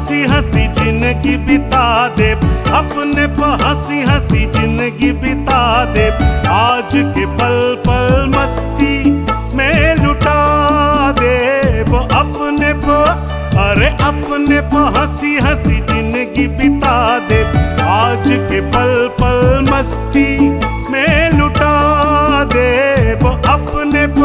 हंसी हंसी जिंदगी बिता दे अपने प हंसी हंसी जिंदगी बिता दे आज के पल पल मस्ती में लुटा दे वो अपने प अरे अपने प हंसी हंसी जिंदगी बिता दे आज के पल पल मस्ती में लुटा दे वो अपने प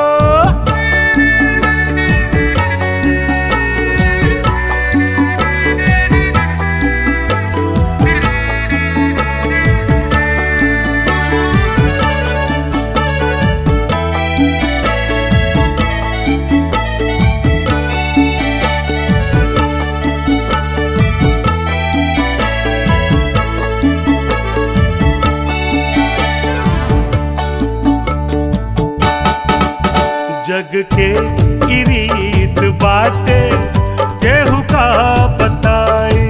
जग के ई रीत बाटे केहू का बताई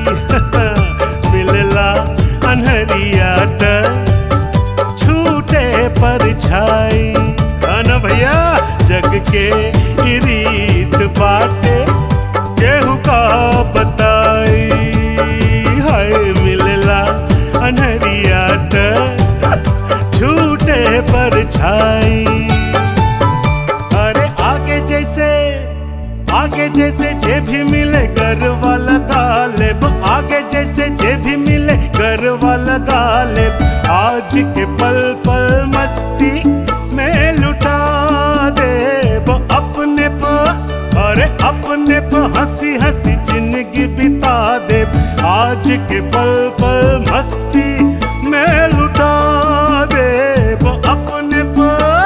मिलला अनहरिया त छूटे पर छाई ना भैया जग के ई रीत बाटे केहू का बताई हाय मिलला अनहरिया त छूटे पर छाई अरे आगे जैसे आगे जैसे जे भी मिले घर वाला गालिब आगे जैसे जे भी मिले घर वाला गालिब आज के पल पल मस्ती में लुटा दे वो अपने प अरे अपने प हंसी हंसी जिंदगी बिता दे आज के पल पल मस्ती में लुटा दे वो अपने प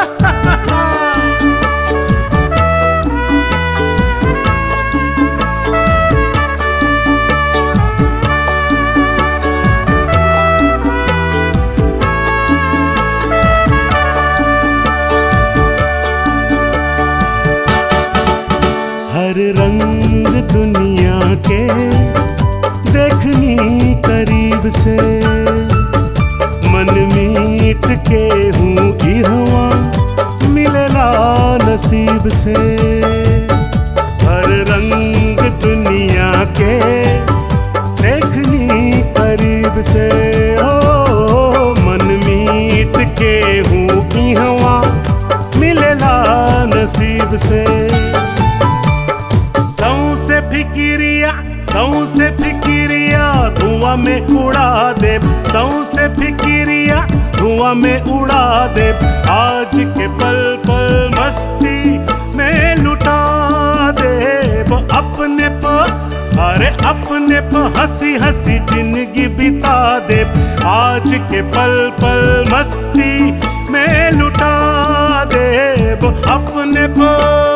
हर रंग दुनिया के देखनी करीब से मन मीत के हूँ इहवा मिलला नसीब से हर रंग दुनिया के देखनी करीब से ओ मन मीत के हूँ इहवा मिलला नसीब से सौ से फिकिरिया सौ से फिकिरिया धुआं में उड़ा दे सौ से फिकिरिया धुआं में उड़ा दे आज के पल पल मस्ती में लुटा दे वो अपने प अरे अपने प हंसी हंसी जिंदगी बिता दे आज के पल पल मस्ती में लुटा दे वो अपने प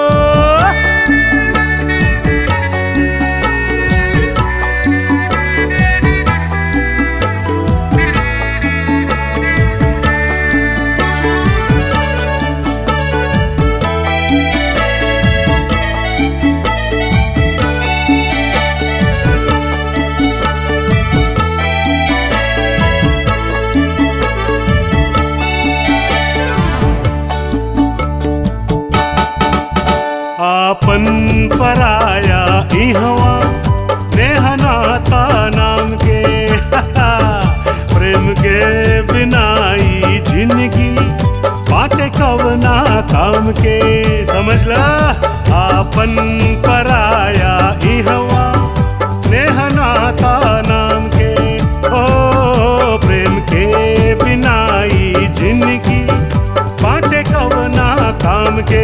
आपन पराया इहवा नेहनाता नाम के प्रेम के बिनाई जिंदगी बाटे कवना काम के समझ ला आपन पराया इहवा नेहनाता नाम के ओ प्रेम के बिनाई जिंदगी बाटे कवना काम के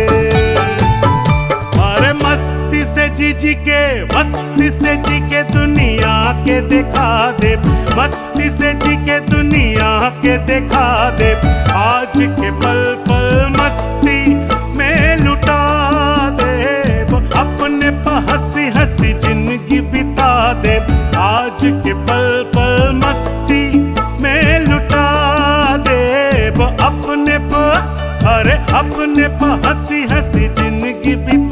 अरे मस्ती से जी जी के मस्ती से जी के दुनिया के दिखा दे मस्ती से जी के दुनिया के दिखा दे आज के पल पल मस्ती में लुटा दे वो अपने प हंसी हंसी जिंदगी बिता दे आज के पल पल मस्ती में लुटा दे वो अपने प अरे अपने प हंसी हंसी जिंदगी बिता